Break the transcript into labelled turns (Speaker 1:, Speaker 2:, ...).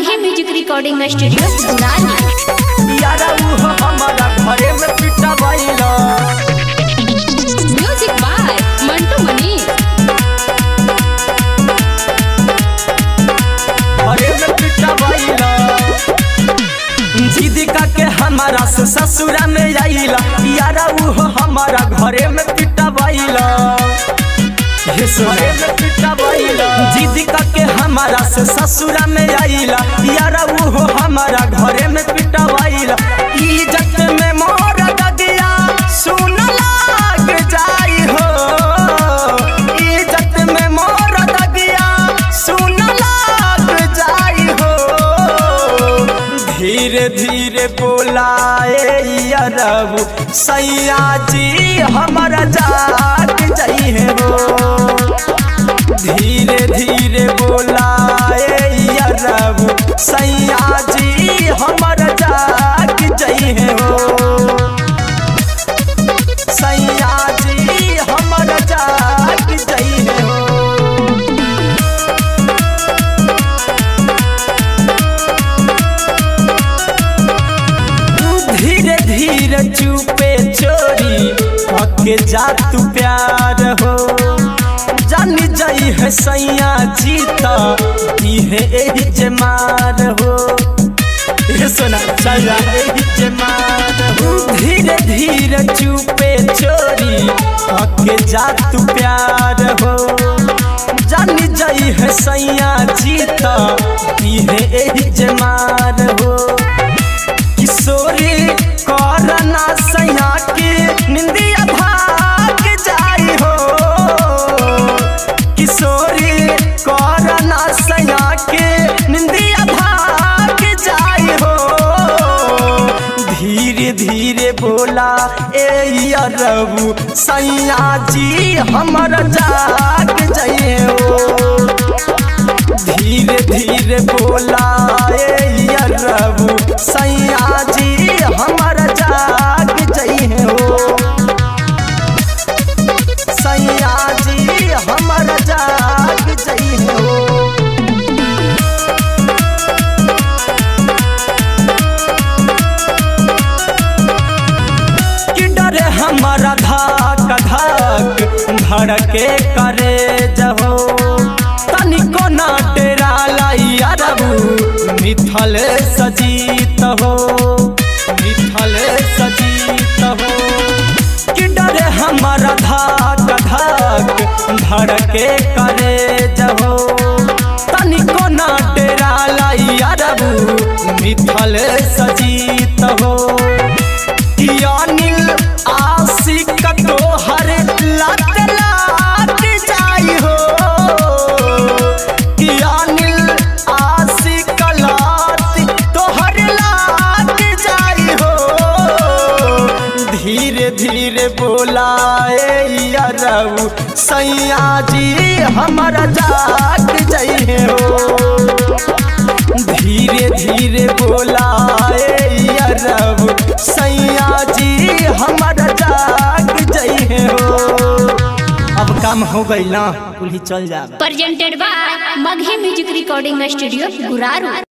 Speaker 1: Magahi music recording studio गुरानी
Speaker 2: यारा उ हमारा घरे में पिटा भइला
Speaker 1: म्यूजिक बाय मंटू मनी
Speaker 2: घरे में पिटा भइला जिद के हमारा से ससुरा में आइला यारा उ हमारा घरे में पिटा भइला घरे में पिटा भइला जिद के हमारा से ससुरा में आइला यारा उ हमारा घरे में पिटा भइला इज्जत में मोर ददिया सुन लाग जाई हो इज्जत में मोर ददिया सुन लाग जाई हो धीरे धीरे बोलाए अरब सैया जी हमारा जाग जाइए हो धीरे धीरे बोलाए अरब सैया जी हमारा जाग जाइए हो सैया जी हमारा जाग जाइए हो धीरे धीरे चुपे चोरी पके जा तू प्यार हो जानी जाई है सैया जीता दी है एही जमार हो ये सुना चला एही जमार हो धीरे धीरे चुपे चोरी पके जा तू प्यार हो जानी जाई है सैया जीता दी है एही जमार हो किशोरी करना सैया के निंदिया भाग जाई हो किशोरी करना सैया के निंदिया भाग जाई हो धीरे धीरे बोला ए अरबू सैया जी हमर जाग जाइए हो धीरे धीरे बोला ए अरबू सैया जी हमारा जाग जाइए हो सैया जी हमारा जाग जाइए हो कि डरे हमारा धाक धाक धड़के करे जहो तनिको ना डेरा लाई अरबू मिथल सजीत हो मिथल सजीत हो कि डरे हमारा धाक धाक धड़के करे जहो तनिको ना डेरा लाई अरबू मिथल सजीत हो अनिल आशिक तोहर लत लाग जाई हो कि अनिल आशिक लत तोहर लाग जाई हो धीरे धीरे बोलाए अरऊ सैया जी हमारा जाग जाइए हो धीरे धीरे बोलाए अरब सैया जी हमारा जाग जाइए हो अब काम हो गई ना कुल ही चल जा
Speaker 1: presented by Magahi music recording studio Guraru